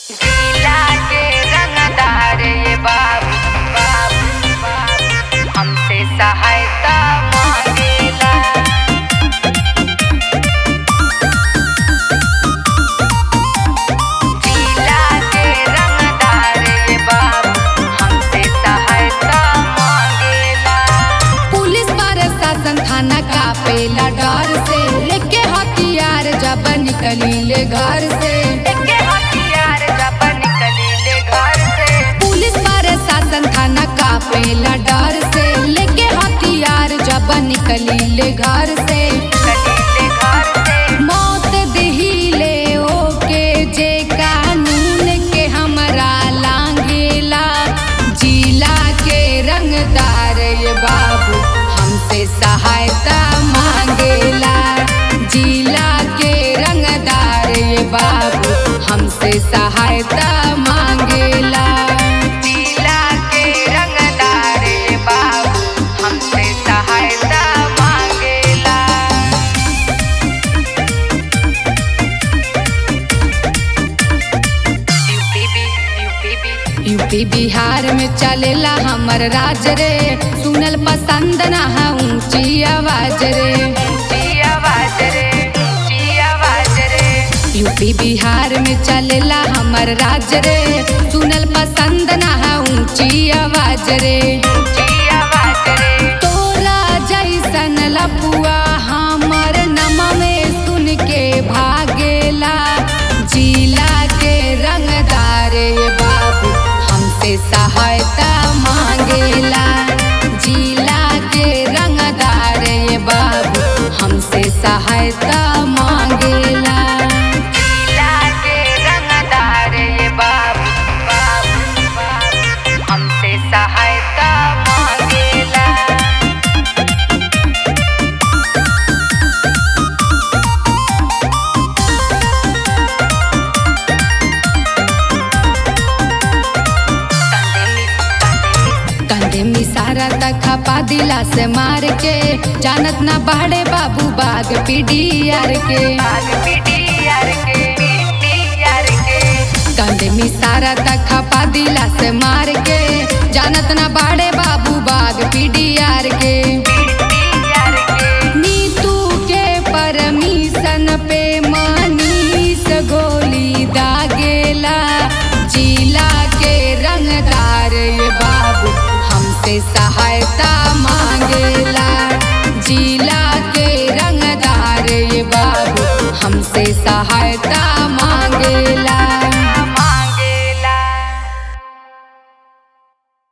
जिला के रंगदार ये बाबू बाबू बाबू हमसे सहायता मांगेला जिला के रंगदार ये बाबू हमसे सहायता मांगेला पुलिस प्रशासन थाना कापेला डर से लेके हथियार जब निकली ले घर से के हथियार जब निकली ले घर से पुलिस प्रशासन थाना कापेला डर से लेके हथियार जब निकली ले घर से निकली ले घर से मौत दिहिले ओके जे कानून के हमरा लांगेला जिला के रंगदार ये बाबू हमसे सहायता मांगेला जिला के रंगदार ये बाबू हमसे सहायता मांगेला जिला के रंगदार ये बाबू हमसे सहायता मांगेला यूपी भी यूपी भी यूपी बिहार में चलेला हमर राज रे सुनल पसंद ना है ऊंची आवाज रे ऊंची आवाज रे ऊंची आवाज रे यूपी बिहार में चलेला हमर राज रे सुनल पसंद ना है ऊंची आवाज रे ऊंची आवाज रे तोरा जैसन लपुआ हमर नमा में सुन के भागेला जिला के रंगदार ये बाबू हमसे सहायता मांगेला जिला के रंगदार ये बाबू हमसे सहायता मांगेला जिला के रंगदार ये बाबू बाबू बाबू हमसे सहायता मांगेला कंधे में सारा तक खपा दिला से मार के जानत ना बाड़े बाबू बाग पीडीआर के आग पीडीआर के पीडीआर के कंधे में सारा तक खपा दिला से मार के जानत ना बाड़े बाबू बाग पीडीआर के पीडीआर के नीतू के परमिशन पे मनीष गोली दागेला जिला के रंगदार ये बाबू हमसे सहायता मांगेला जिला के रंगदार ये बाबू हमसे सहायता